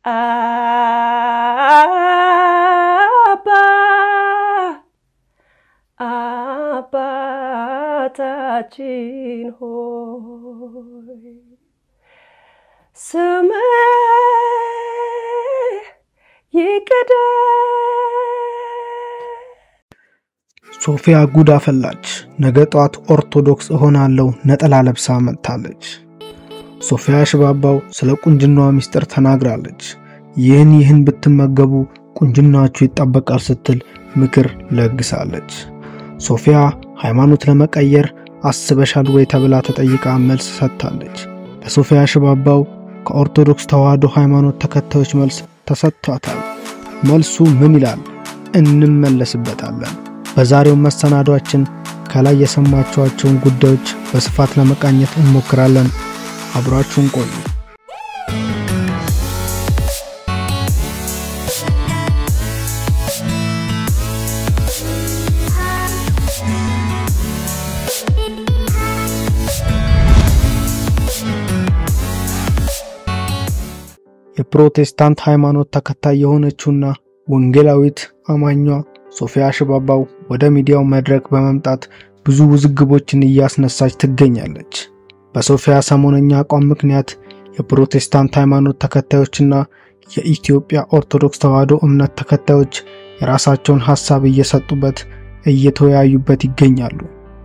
አባ አባታችን ሆይ ስምህ ይቀደስ። ሶፊያ ጉድ አፈላች። ነገ ጠዋት ኦርቶዶክስ እሆናለሁ ነጠላ ለብሳ መጥታለች። ሶፊያ ሽባባው ስለ ቁንጅናዋ ምስጢር ተናግራለች። ይህን ይህን ብትመገቡ ቁንጅናችሁ ይጠበቃል ስትል ምክር ለግሳለች። ሶፊያ ሃይማኖት ለመቀየር አስበሻል ወይ ተብላ ተጠይቃ መልስ ሰጥታለች። ለሶፊያ ሽባባው ከኦርቶዶክስ ተዋሕዶ ሃይማኖት ተከታዮች መልስ ተሰጥቷታል። መልሱ ምን ይላል? እንመለስበታለን። በዛሬው መሰናዷችን ከላይ የሰማችኋቸውን ጉዳዮች በስፋት ለመቃኘት እንሞክራለን። አብራችሁን ቆዩ። የፕሮቴስታንት ሃይማኖት ተከታይ የሆነችውና ወንጌላዊት አማኟ ሶፊያ ሽባባው ወደ ሚዲያው መድረክ በመምጣት ብዙ ውዝግቦችን እያስነሳች ትገኛለች። በሶፊያ ሰሞነኛ አቋም ምክንያት የፕሮቴስታንት ሃይማኖት ተከታዮችና የኢትዮጵያ ኦርቶዶክስ ተዋሕዶ እምነት ተከታዮች የራሳቸውን ሐሳብ እየሰጡበት እየተወያዩበት ይገኛሉ።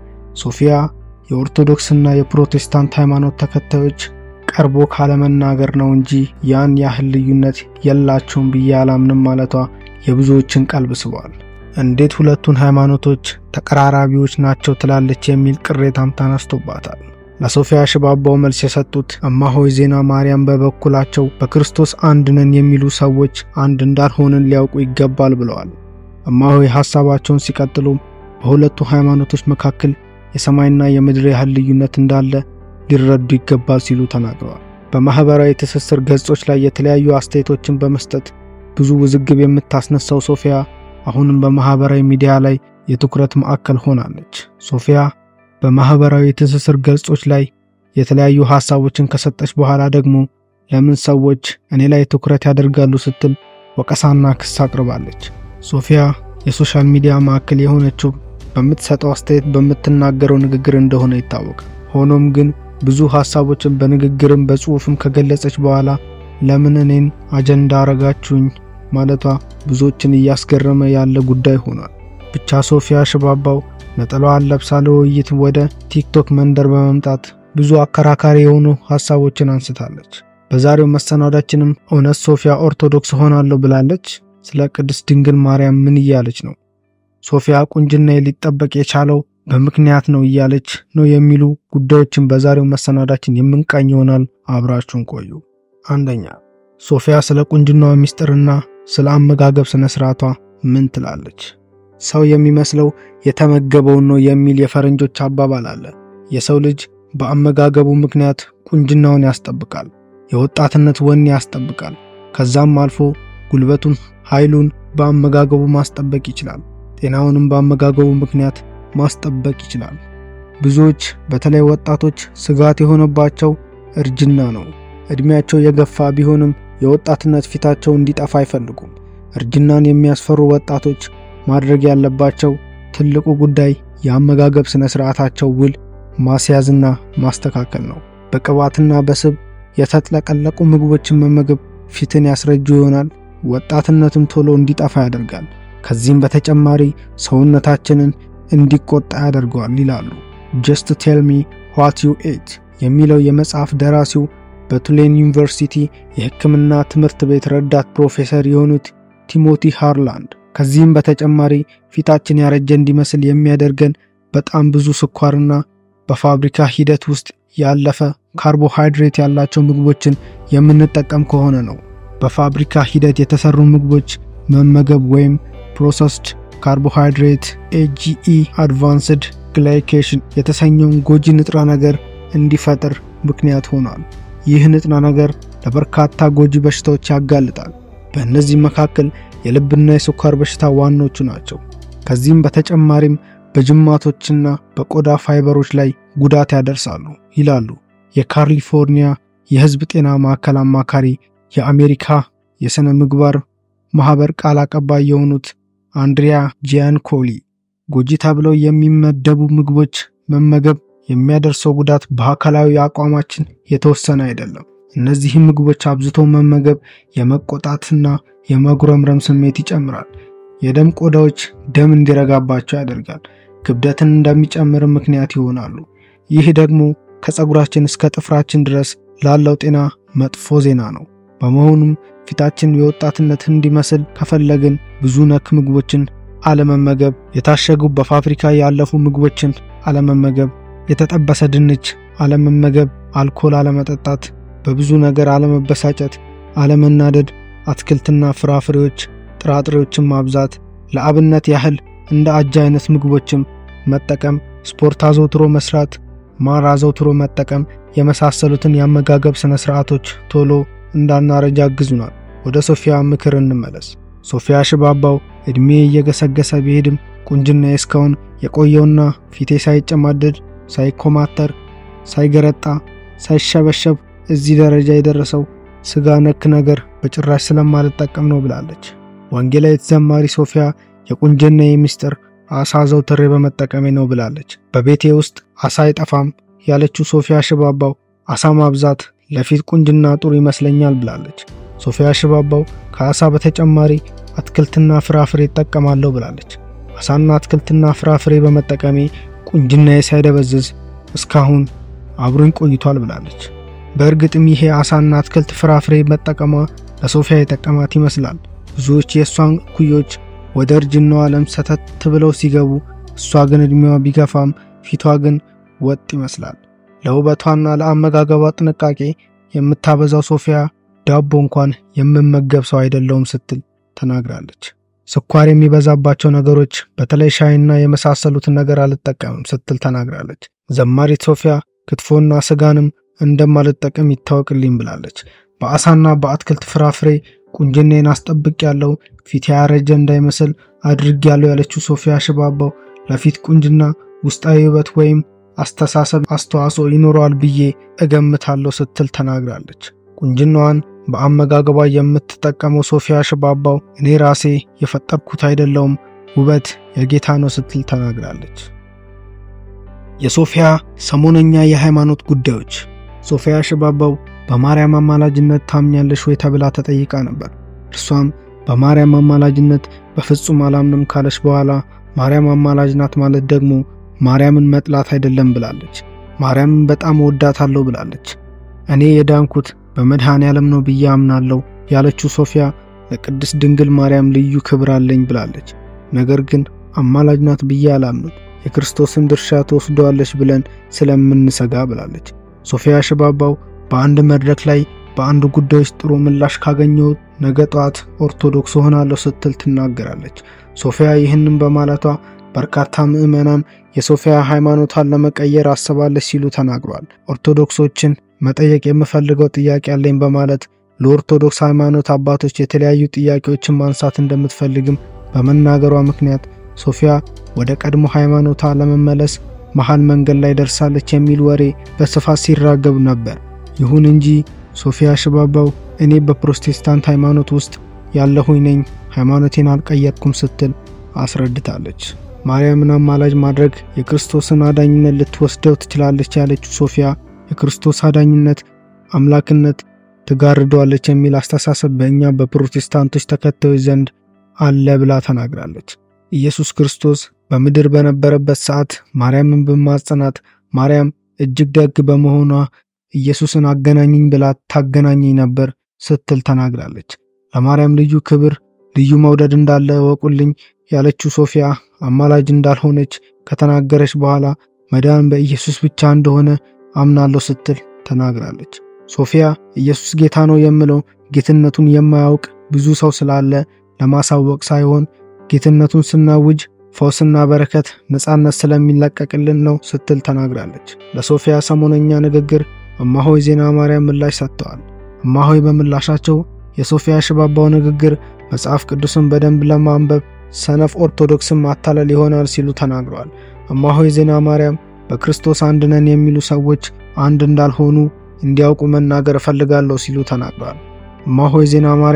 ሶፊያ የኦርቶዶክስና የፕሮቴስታንት ሃይማኖት ተከታዮች ቀርቦ ካለመናገር ነው እንጂ ያን ያህል ልዩነት የላቸውም ብዬ አላምንም ማለቷ የብዙዎችን ቀልብ ስቧል። እንዴት ሁለቱን ሃይማኖቶች ተቀራራቢዎች ናቸው ትላለች የሚል ቅሬታም ተነስቶባታል። ለሶፊያ ሽባባው መልስ የሰጡት እማሆይ ዜና ማርያም በበኩላቸው በክርስቶስ አንድ ነን የሚሉ ሰዎች አንድ እንዳልሆንን ሊያውቁ ይገባል ብለዋል። እማሆይ ሐሳባቸውን ሲቀጥሉም በሁለቱ ሃይማኖቶች መካከል የሰማይና የምድር ያህል ልዩነት እንዳለ ሊረዱ ይገባል ሲሉ ተናግረዋል። በማህበራዊ ትስስር ገጾች ላይ የተለያዩ አስተያየቶችን በመስጠት ብዙ ውዝግብ የምታስነሳው ሶፊያ አሁንም በማህበራዊ ሚዲያ ላይ የትኩረት ማዕከል ሆናለች። ሶፊያ በማህበራዊ ትስስር ገጾች ላይ የተለያዩ ሐሳቦችን ከሰጠች በኋላ ደግሞ ለምን ሰዎች እኔ ላይ ትኩረት ያደርጋሉ ስትል ወቀሳና ክስ አቅርባለች። ሶፊያ የሶሻል ሚዲያ ማዕከል የሆነችው በምትሰጠው አስተያየት በምትናገረው ንግግር እንደሆነ ይታወቃል። ሆኖም ግን ብዙ ሐሳቦችን በንግግርም በጽሑፍም ከገለጸች በኋላ ለምን እኔን አጀንዳ አረጋችሁኝ ማለቷ ብዙዎችን እያስገረመ ያለ ጉዳይ ሆኗል። ብቻ ሶፊያ ሽባባው ነጠላዋን ለብሳ ለውይይት ወደ ቲክቶክ መንደር በመምጣት ብዙ አከራካሪ የሆኑ ሐሳቦችን አንስታለች። በዛሬው መሰናዳችንም እውነት ሶፊያ ኦርቶዶክስ ሆናለሁ ብላለች? ስለ ቅድስት ድንግል ማርያም ምን እያለች ነው? ሶፊያ ቁንጅና ሊጠበቅ የቻለው በምክንያት ነው እያለች ነው የሚሉ ጉዳዮችን በዛሬው መሰናዳችን የምንቃኝ ይሆናል። አብራችሁን ቆዩ። አንደኛ ሶፊያ ስለ ቁንጅናዋ ሚስጥርና ስለ አመጋገብ ስነ ስርዓቷ ምን ትላለች? ሰው የሚመስለው የተመገበውን ነው የሚል የፈረንጆች አባባል አለ። የሰው ልጅ በአመጋገቡ ምክንያት ቁንጅናውን ያስጠብቃል፣ የወጣትነት ወኔ ያስጠብቃል። ከዛም አልፎ ጉልበቱን፣ ኃይሉን በአመጋገቡ ማስጠበቅ ይችላል። ጤናውንም በአመጋገቡ ምክንያት ማስጠበቅ ይችላል። ብዙዎች በተለይ ወጣቶች ስጋት የሆነባቸው እርጅና ነው። እድሜያቸው የገፋ ቢሆንም የወጣትነት ፊታቸው እንዲጠፋ አይፈልጉም። እርጅናን የሚያስፈሩ ወጣቶች ማድረግ ያለባቸው ትልቁ ጉዳይ የአመጋገብ ስነ ስርዓታቸው ውል ማስያዝና ማስተካከል ነው። በቅባትና በስብ የተጥለቀለቁ ምግቦችን መመገብ ፊትን ያስረጁ ይሆናል፣ ወጣትነትም ቶሎ እንዲጠፋ ያደርጋል። ከዚህም በተጨማሪ ሰውነታችንን እንዲቆጣ ያደርገዋል ይላሉ። ጀስት ቴል ሚ ዋት ዩ ኤት የሚለው የመጽሐፍ ደራሲው በቱሌን ዩኒቨርሲቲ የሕክምና ትምህርት ቤት ረዳት ፕሮፌሰር የሆኑት ቲሞቲ ሃርላንድ። ከዚህም በተጨማሪ ፊታችን ያረጀ እንዲመስል የሚያደርገን በጣም ብዙ ስኳርና በፋብሪካ ሂደት ውስጥ ያለፈ ካርቦሃይድሬት ያላቸው ምግቦችን የምንጠቀም ከሆነ ነው። በፋብሪካ ሂደት የተሰሩ ምግቦች መመገብ ወይም ፕሮሰስድ ካርቦሃይድሬት ኤጂኢ አድቫንስድ ግላይኬሽን የተሰኘውን ጎጂ ንጥረ ነገር እንዲፈጥር ምክንያት ሆኗል። ይህ ንጥረ ነገር ለበርካታ ጎጂ በሽታዎች ያጋልጣል። በእነዚህ መካከል የልብና የስኳር በሽታ ዋናዎቹ ናቸው። ከዚህም በተጨማሪም በጅማቶችና በቆዳ ፋይበሮች ላይ ጉዳት ያደርሳሉ ይላሉ የካሊፎርኒያ የሕዝብ ጤና ማዕከል አማካሪ የአሜሪካ የሥነ ምግባር ማኅበር ቃል አቀባይ የሆኑት አንድሪያ ጂያንኮሊ ጎጂ ተብለው የሚመደቡ ምግቦች መመገብ የሚያደርሰው ጉዳት በአካላዊ አቋማችን የተወሰነ አይደለም። እነዚህም ምግቦች አብዝቶ መመገብ የመቆጣትና የመጉረምረም ስሜት ይጨምራል። የደም ቆዳዎች ደም እንዲረጋባቸው ያደርጋል። ክብደትን እንደሚጨምር ምክንያት ይሆናሉ። ይህ ደግሞ ከፀጉራችን እስከ ጥፍራችን ድረስ ላለው ጤና መጥፎ ዜና ነው። በመሆኑም ፊታችን የወጣትነት እንዲመስል ከፈለግን ብዙ ነክ ምግቦችን አለመመገብ፣ የታሸጉ በፋብሪካ ያለፉ ምግቦችን አለመመገብ፣ የተጠበሰ ድንች አለመመገብ፣ አልኮል አለመጠጣት፣ በብዙ ነገር አለመበሳጨት፣ አለመናደድ፣ አትክልትና ፍራፍሬዎች፣ ጥራጥሬዎችን ማብዛት፣ ለአብነት ያህል እንደ አጃ አይነት ምግቦችም መጠቀም፣ ስፖርት አዘውትሮ መስራት፣ ማር አዘውትሮ መጠቀም የመሳሰሉትን የአመጋገብ ስነ ስርዓቶች ቶሎ እንዳናረጅ ያግዙናል። ወደ ሶፊያ ምክር እንመለስ። ሶፊያ ሽባባው ዕድሜ እየገሰገሰ ቢሄድም ቁንጅናዬ እስካሁን የቆየውና ፊቴ ሳይጨማደድ ሳይኮማተር ሳይገረጣ ሳይሸበሸብ እዚህ ደረጃ የደረሰው ስጋ ነክ ነገር በጭራሽ ስለማልጠቀም ነው ብላለች። ወንጌላዊት ዘማሪ ሶፊያ የቁንጅናዬ ምስጢር አሳ ዘውትሬ በመጠቀሜ ነው ብላለች። በቤቴ ውስጥ አሳ አይጠፋም ያለችው ሶፊያ ሽባባው አሳ ማብዛት ለፊት ቁንጅና ጥሩ ይመስለኛል ብላለች። ሶፊያ ሽባባው ከአሳ በተጨማሪ አትክልትና ፍራፍሬ እጠቀማለሁ ብላለች። አሳና አትክልትና ፍራፍሬ በመጠቀሜ ቁንጅናዬ ሳይደበዝዝ እስካሁን አብሮኝ ቆይቷል ብላለች። በእርግጥም ይሄ አሳና አትክልት ፍራፍሬ መጠቀሟ ለሶፊያ የጠቀማት ይመስላል። ብዙዎች የእሷን ኩዮች ወደ እርጅናው ዓለም ሰተት ብለው ሲገቡ፣ እሷ ግን ዕድሜዋ ቢገፋም ፊቷ ግን ወጥ ይመስላል። ለውበቷና ለአመጋገቧ ጥንቃቄ የምታበዛው ሶፊያ ዳቦ እንኳን የምመገብ ሰው አይደለውም ስትል ተናግራለች። ስኳር የሚበዛባቸው ነገሮች በተለይ ሻይና የመሳሰሉትን ነገር አልጠቀምም ስትል ተናግራለች። ዘማሪት ሶፊያ ክትፎና ስጋንም እንደማልጠቀም ይታወቅልኝ ብላለች። በአሳና በአትክልት ፍራፍሬ ቁንጅናዬን አስጠብቅ ያለው ፊት ያረጀ እንዳይመስል አድርግ ያለው ያለችው ሶፊያ ሽባባው ለፊት ቁንጅና ውስጣዊ ውበት ወይም አስተሳሰብ አስተዋጽኦ ይኖረዋል ብዬ እገምታለሁ ስትል ተናግራለች። ቁንጅናዋን በአመጋገቧ የምትጠቀመው ሶፊያ ሽባባው እኔ ራሴ የፈጠርኩት አይደለውም ውበት የጌታ ነው ስትል ተናግራለች። የሶፊያ ሰሞነኛ የሃይማኖት ጉዳዮች። ሶፊያ ሽባባው በማርያም አማላጅነት ታምኛለሽ ወይ ተብላ ተጠይቃ ነበር። እርሷም በማርያም አማላጅነት በፍጹም አላምንም ካለች በኋላ ማርያም አማላጅ ናት ማለት ደግሞ ማርያምን መጥላት አይደለም ብላለች። ማርያምን በጣም ወዳታለሁ ብላለች። እኔ የዳንኩት በመድኃኔ ዓለም ነው ብዬ አምናለሁ ያለችው ሶፊያ ለቅድስት ድንግል ማርያም ልዩ ክብር አለኝ ብላለች። ነገር ግን አማላጅ ናት ብዬ አላምንም፣ የክርስቶስን ድርሻ ትወስደዋለች ብለን ስለምንሰጋ ብላለች። ሶፊያ ሽባባው በአንድ መድረክ ላይ በአንድ ጉዳዮች ጥሩ ምላሽ ካገኘው ነገ ጠዋት ኦርቶዶክስ ሆናለሁ ስትል ትናገራለች። ሶፊያ ይህንን በማለቷ በርካታ ምዕመናን የሶፊያ ሃይማኖቷን ለመቀየር አስባለች ሲሉ ተናግሯል። ኦርቶዶክሶችን መጠየቅ የምፈልገው ጥያቄ አለኝ በማለት ለኦርቶዶክስ ሃይማኖት አባቶች የተለያዩ ጥያቄዎችን ማንሳት እንደምትፈልግም በመናገሯ ምክንያት ሶፊያ ወደ ቀድሞ ሃይማኖቷ ለመመለስ መሃል መንገድ ላይ ደርሳለች የሚል ወሬ በስፋት ሲራገብ ነበር። ይሁን እንጂ ሶፊያ ሽባባው እኔ በፕሮቴስታንት ሃይማኖት ውስጥ ያለሁኝ ነኝ፣ ሃይማኖቴን አልቀየርኩም ስትል አስረድታለች። ማርያምን አማላጅ ማድረግ የክርስቶስን አዳኝነት ልትወስደው ትችላለች ያለችው ሶፊያ የክርስቶስ አዳኝነት አምላክነት ትጋርደዋለች የሚል አስተሳሰብ በእኛ በፕሮቴስታንቶች ተከታዮች ዘንድ አለ ብላ ተናግራለች። ኢየሱስ ክርስቶስ በምድር በነበረበት ሰዓት ማርያምን በማጽናት ማርያም እጅግ ደግ በመሆኗ ኢየሱስን አገናኝኝ ብላ ታገናኘኝ ነበር ስትል ተናግራለች። ለማርያም ልዩ ክብር፣ ልዩ መውደድ እንዳለ እወቁልኝ ያለችው ሶፊያ አማላጅ እንዳልሆነች ከተናገረች በኋላ መዳን በኢየሱስ ብቻ እንደሆነ አምናለሁ ስትል ተናግራለች። ሶፊያ ኢየሱስ ጌታ ነው የምለው ጌትነቱን የማያውቅ ብዙ ሰው ስላለ ለማሳወቅ ሳይሆን ጌትነቱን ስናውጅ ፈውስና በረከት፣ ነፃነት ስለሚለቀቅልን ነው ስትል ተናግራለች። ለሶፊያ ሰሞነኛ ንግግር እማሆይ ዜና ማርያም ምላሽ ሰጥተዋል። እማሆይ በምላሻቸው የሶፊያ ሽባባው ንግግር መጽሐፍ ቅዱስን በደንብ ለማንበብ ሰነፍ ኦርቶዶክስን ማታለል ይሆናል ሲሉ ተናግረዋል። እማሆይ ዜና ማርያም በክርስቶስ አንድ ነን የሚሉ ሰዎች አንድ እንዳልሆኑ እንዲያውቁ መናገር እፈልጋለሁ ሲሉ ተናግረዋል። እማሆይ ዜና ማርያም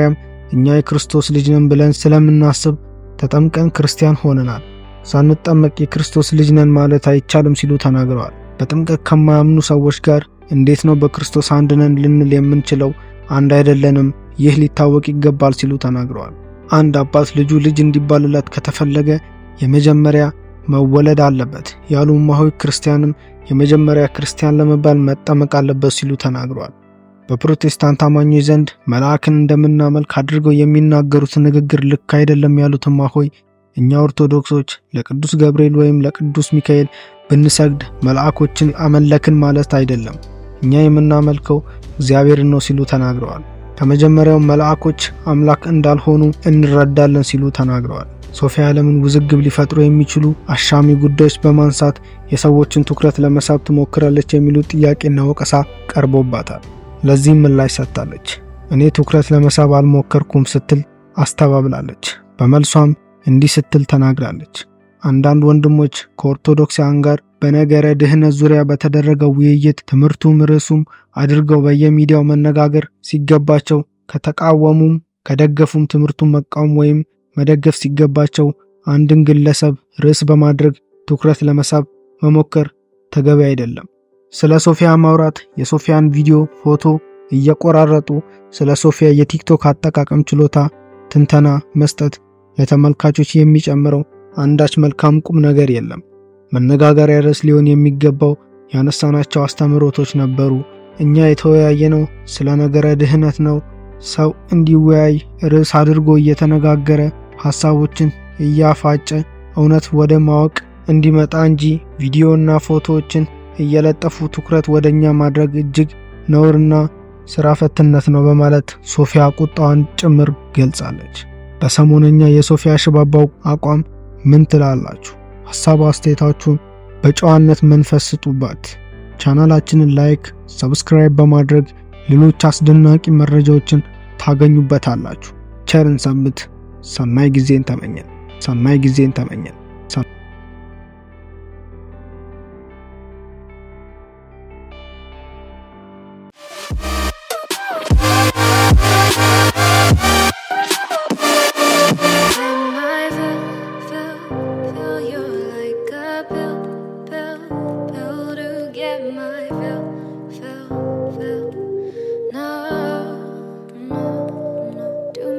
እኛ የክርስቶስ ልጅ ነን ብለን ስለምናስብ ተጠምቀን ክርስቲያን ሆነናል። ሳንጠመቅ የክርስቶስ ልጅ ነን ማለት አይቻልም ሲሉ ተናግረዋል። በጥምቀት ከማያምኑ ሰዎች ጋር እንዴት ነው በክርስቶስ አንድ ነን ልንል የምንችለው? አንድ አይደለንም። ይህ ሊታወቅ ይገባል ሲሉ ተናግረዋል። አንድ አባት ልጁ ልጅ እንዲባልለት ከተፈለገ የመጀመሪያ መወለድ አለበት ያሉ እማሆይ ክርስቲያንም የመጀመሪያ ክርስቲያን ለመባል መጠመቅ አለበት ሲሉ ተናግረዋል። በፕሮቴስታንት አማኞች ዘንድ መልአክን እንደምናመልክ አድርገው የሚናገሩት ንግግር ልክ አይደለም ያሉት እማሆይ እኛ ኦርቶዶክሶች ለቅዱስ ገብርኤል ወይም ለቅዱስ ሚካኤል ብንሰግድ መልአኮችን አመለክን ማለት አይደለም። እኛ የምናመልከው እግዚአብሔርን ነው ሲሉ ተናግረዋል። ከመጀመሪያው መልአኮች አምላክ እንዳልሆኑ እንረዳለን ሲሉ ተናግረዋል። ሶፊያ ዓለምን ውዝግብ ሊፈጥሩ የሚችሉ አሻሚ ጉዳዮች በማንሳት የሰዎችን ትኩረት ለመሳብ ትሞክራለች የሚሉት ጥያቄና ወቀሳ ቀርቦባታል። ለዚህም ምላሽ ሰጥታለች። እኔ ትኩረት ለመሳብ አልሞከርኩም ስትል አስተባብላለች። በመልሷም እንዲህ ስትል ተናግራለች። አንዳንድ ወንድሞች ከኦርቶዶክሳውያን ጋር በነገረ ድህነት ዙሪያ በተደረገው ውይይት ትምህርቱም ርዕሱም አድርገው በየሚዲያው መነጋገር ሲገባቸው ከተቃወሙም ከደገፉም ትምህርቱን መቃወም ወይም መደገፍ ሲገባቸው አንድን ግለሰብ ርዕስ በማድረግ ትኩረት ለመሳብ መሞከር ተገቢ አይደለም። ስለ ሶፊያ ማውራት፣ የሶፊያን ቪዲዮ ፎቶ እየቆራረጡ ስለ ሶፊያ የቲክቶክ አጠቃቀም ችሎታ ትንተና መስጠት ለተመልካቾች የሚጨምረው አንዳች መልካም ቁም ነገር የለም። መነጋገሪያ ርዕስ ሊሆን የሚገባው ያነሳናቸው አስተምህሮቶች ነበሩ። እኛ የተወያየነው ስለ ነገረ ድህነት ነው። ሰው እንዲወያይ ርዕስ አድርጎ እየተነጋገረ ሐሳቦችን እያፋጨ እውነት ወደ ማወቅ እንዲመጣ እንጂ ቪዲዮና ፎቶዎችን እየለጠፉ ትኩረት ወደ እኛ ማድረግ እጅግ ነውርና ስራ ፈትነት ነው በማለት ሶፊያ ቁጣዋን ጭምር ገልጻለች። በሰሞነኛ የሶፊያ ሽባባው አቋም ምን ትላላችሁ? ሐሳብ አስተያየታችሁን በጨዋነት መንፈስ ስጡባት። ቻናላችንን ላይክ፣ ሰብስክራይብ በማድረግ ሌሎች አስደናቂ መረጃዎችን ታገኙበታላችሁ። ቸርን ሰንብት። ሰናይ ጊዜን ተመኘን። ሰናይ ጊዜን ተመኘን።